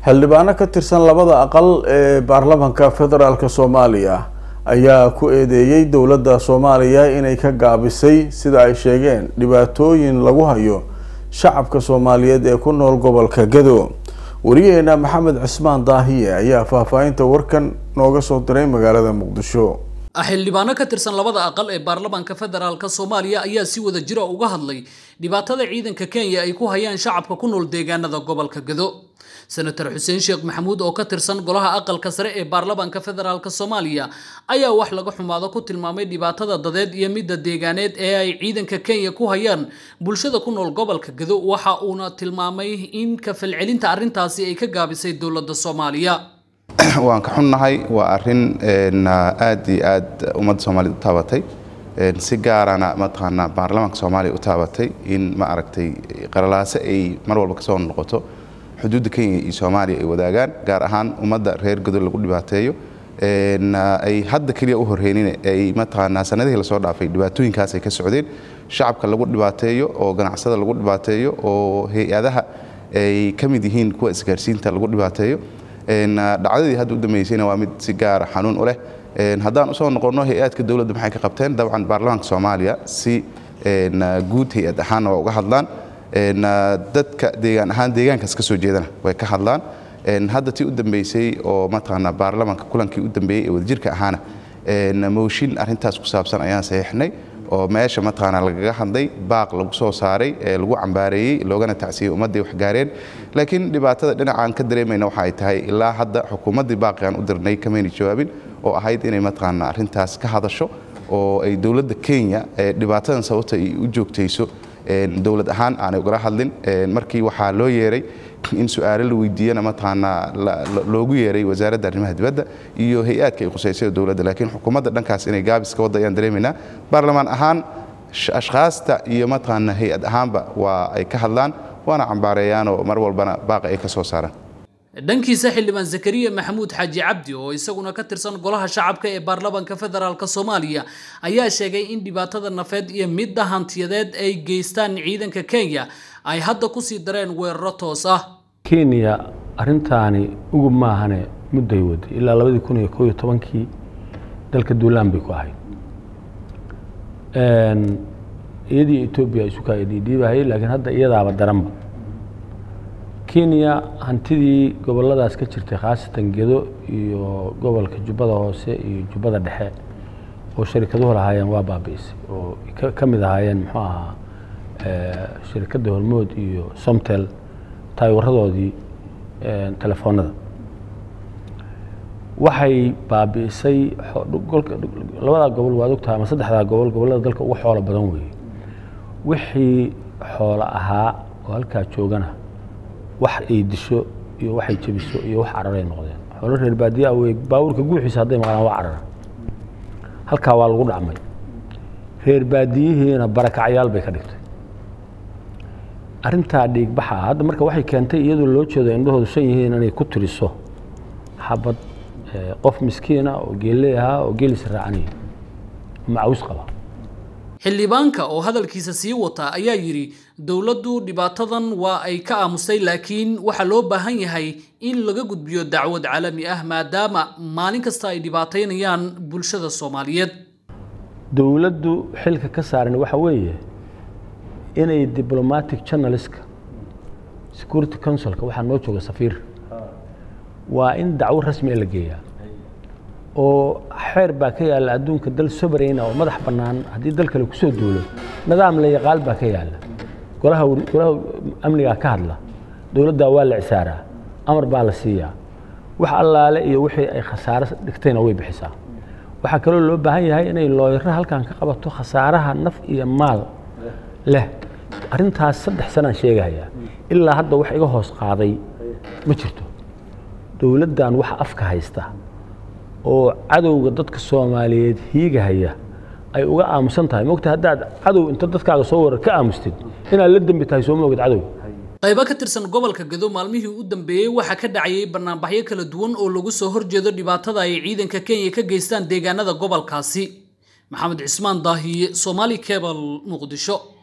xildhibaano ka tirsan labada aqal ee baarlamaanka federaalk soomaaliya ayaa ku eedeeyey dowladda soomaaliya inay ka gaabisay sida ay sheegeen dhibaatooyin lagu hayo shacabka soomaaliyeed ee ku nool gobolka gado wariyaheena maxamed cismaan daahiye ayaa faahfaahinta warkan nooga soo diray magaalada muqdisho xildhibaano ka tirsan labada aqal ee baarlamaanka federaalk soomaaliya ayaa si wada jira uga hadlay dhibaatada ciidanka kenya ay ku hayaan shacabka ku nool deegaanada gobolka gado senator xuseen sheekh maxamuud oo ka tirsan golaha aqalka sare ee baarlamaanka federaalk soomaaliya ayaa wax laga xumaado ku tilmaamay dhibaatada dadeed iyo midda deegaaneed ee ay ciidanka kenya ku hayaan bulshada ku nool gobolka gado waxa uuna tilmaamay in ka falcelinta arrintaasi ay ka gaabisay dowladda soomaaliya waan ka xunnahay waa arin aad iyo aad ummadda soomaaliyed u taabatay si gaarana mataqaanaa baarlamaanka soomaaliya u taabatay in ma aragtay qaralaase ay mar walba kasoo noqoto xuduudda kenya iyo soomaaliya ay wadaagaan gaar ahaan ummadda reer godo lagu dhibaateeyo ay hadda keliya u horreynine ay mataqaanaa sanadihii lasoo dhaafay dhibaatooyinkaas ay ka socdeen shacabka lagu dhibaateeyo oo ganacsada lagu dhibaateeyo oo hay-adaha ay ka mid yihiin kuwa isgaarsiinta lagu dhibaateeyo dhacdadii hadda u dambeysayna waa mid si gaara xanuun u leh haddaan usoo noqonno hay-aadka dowladda maxay ka qabteen dabcan baarlamaanka soomaaliya si guud hay-ad ahaanna waa uga hadlaan dadka deegaan ahaan deegaankaas ka soo jeedana way ka hadlaan hadda tii u dambeysay oo mataqaanaa baarlamaanka kulankii u dambeeyey ee wadajirka ahaana mooshin arrintaas ku saabsan ayaan saxiixnay oo meesha mataqaanaa lagaga hadlay baaq lagu soo saaray ee lagu cambaareeyey loogana tacsiyey ummadday wax gaareen laakiin dhibaatada dhinacaan ka dareemayna waxa ay tahay ilaa hadda xukuumaddii baaqigaan u dirnay kamayna jawaabin oo ahayd inay mataqaanaa arrintaas ka hadasho oo ay dowladda kenya dhibaatadan sababta ay u joogtayso dowlad ahaan aanay ugala hadlin markii waxaa loo yeeray in su-aalo la weydiiyana mataqaanaa loogu yeeray wasaaradda arrimaha dibadda iyo hay-aadka ay khuseysay dowladda laakiin xukuumadda dhankaas inay gaabis ka wadda ayaan dareemaynaa baarlamaan ahaan ashkhaasta iyo mataqaanaa hay-ad ahaanba waa ay ka hadlaan waana cambaareeyaanoo mar walbana baaqa ay ka soo saaraan dhankiisa xildhibaan zakariya maxamuud xaaji cabdi oo isaguna ka tirsan golaha shacabka ee baarlamaanka federaalk soomaaliya ayaa sheegay in dhibaatada nafeed iyo midda hantiyadeed ay geystaan ciidanka kenya ay hadda kusii dareen weeraro toos ah kenya arintaani ugub maahane mudday waday ilaa labadii kun iyo koo iyo tobankii dalka duulaan bay ku ahayd iyadii etoobiya isu kaa dhiidhiibahayay laakiin hadda iyadaaba daranba kenya hantidii goboladaas ka jirtay khaasatan gedo iyo gobolka jubbada hoose iyo jubbada dhexe oo sharikaduhu lahaayeen waa baabi'isay oo ka mid ahaayeen muxuu ahaa shirikadda hormood iyo somtel taayawaradoodii telefoonada waxay baabi'isay labadaa gobol waad ogtahay ama saddexdaa gobol gobollada dalka ugu xoolo badan weeye wixii xoolo ahaa oo halkaa joogana wax ay disho iyo waxay jebiso iyo wax cararay noqdeen xoolo reer baadiyaa wey baabuurka guuxiisa hadday maqlaan waa carara halkaa waa lagu dhacmay reer baadiyihiina barakacyaal bay ka dhigtay arrintaa dhiigbaxa hadda marka waxay keentay iyadoo loo jeedo indhahoodu san yihiin inay ku tiriso xabad qof miskiina oo geelley ahaa oo geelis raacanaya macaws qaba xildhibaanka oo hadalkiisa sii wata ayaa yidhi dowladdu dhibaatadan waa ay ka aamustay laakiin waxaa loo baahan yahay in laga gudbiyo dacwad caalami ah maadaama maalin kasta ay dhibaataynayaan bulshada soomaaliyeed dowladdu xilka ka saaran waxa weeye inay diblomatic journalistka security councilka waxaa noo jooga safiir waa in dacwo rasmia la geeyaa oo xeer baa ka yaalla adduunka dal sobarayna oo madax bannaan haddii dal kale kusoo duulo nidaam la yaqaal baa ka yaalla golaha golaha amnigaa ka hadla dowladdaa waa la cisaaraa amar baa la siiyaa wax allaale iyo wixii ay khasaare dhigtayna way bixisaa waxaa kaloo loo baahan yahay inay looyaro halkan ka qabato khasaaraha naf iyo maal leh arrintaas saddex sanaan sheegahayaa ilaa hadda wax iga hoos qaaday ma jirto dowladdan waxa afka haysta oo cadowga dadka soomaaliyeed hiigahaya ay uga aamusan tahay mogta haddaad cadow inta dadkaaga soo warar ka aamustid inaad la dembi tahay soo moogid cadow qaybo ka tirsan gobolka gado maalmihii u dambeeyey waxaa ka dhacayay banaanbaxyo kala duwan oo lagu soo horjeedo dhibaatada ay ciidanka kenya ka geystaan deegaanada gobolkaasi maxamed cismaan daahiye somaali cebal muqdisho